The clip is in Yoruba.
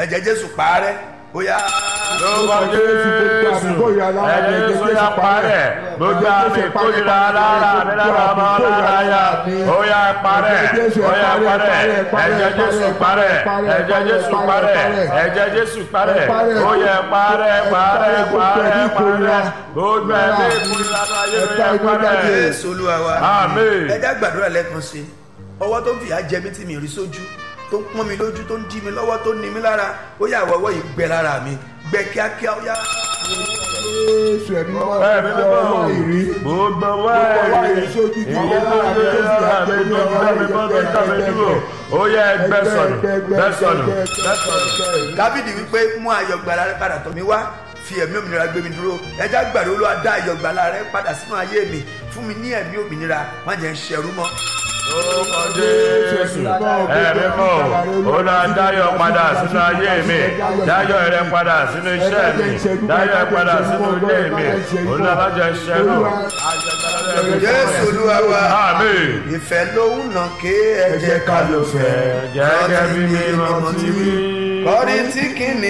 ẹ̀jẹ̀ jésù parẹ́ ó yá. lórúkọ jésù ẹ̀jẹ̀ jésù yà parẹ́ gbogbo àmì ìkórira lára mi lára ọmọ lára ya ó yà parẹ́ ó yà parẹ́ ẹ̀jẹ̀ jésù parẹ́ ẹ̀jẹ̀ jésù parẹ́ ẹ̀jẹ̀ jésù parẹ́ ó yẹ parẹ́ parẹ́ parẹ́ parẹ́ gbogbo ẹ̀mí ìkórira láyé mi yẹ parẹ́ jésù olúwa wa. Àmín. ẹ já gbàdúrà lẹ́ẹ̀kan sí i ọwọ́ tó ń fìyà jẹ mí tí mi rí sójú tó ń pọ́n mi lójú tó ń dí mi lọ́wọ́ tó ń ní mi lára ó yà wọ́wọ́ yìí gbẹ lára mi gbẹ kíákíá ó yá. Jésù ẹ̀mí mọ́ ẹ̀mí ẹ̀mí mímọ́ ọwọ́ ìrí. gbogbo wáyé ìyẹn tó ń gbé lára mi tó ń dá mi bọ́ tó ń dá mi dúró ó yẹ ẹgbẹ́ sọnù gbẹ́ sọnù gbẹ́ sọnù. dábìdì wípé mú ayọ̀ gbàlà rẹ padà tọ̀ mí wá fi ẹ̀mí òmìnira gbé mi dúró ẹja gbàdúrà olúwa dá ayọ̀ gbàlà rẹ padà sínú ayé mi fún mi ní ẹ̀mí òmìnira má jẹ́ ń ṣẹrú mọ́. orúkọ jésù ẹ̀mí mọ́ ó lọ dáyọ̀ padà sínú ayé mi dáyọ̀ rẹ padà sínú iṣẹ́ mi dáyọ̀ rẹ padà sínú ilé mi ó lọ lọ́jọ́ ìṣẹ́rù. jésù olúwa wa àmín. ìfẹ́ lòun nà ké ẹ̀jẹ̀ ká ló fẹ́ gẹ́gẹ́ bí mi mọ̀ ti wí. kọ́ni tí kìíní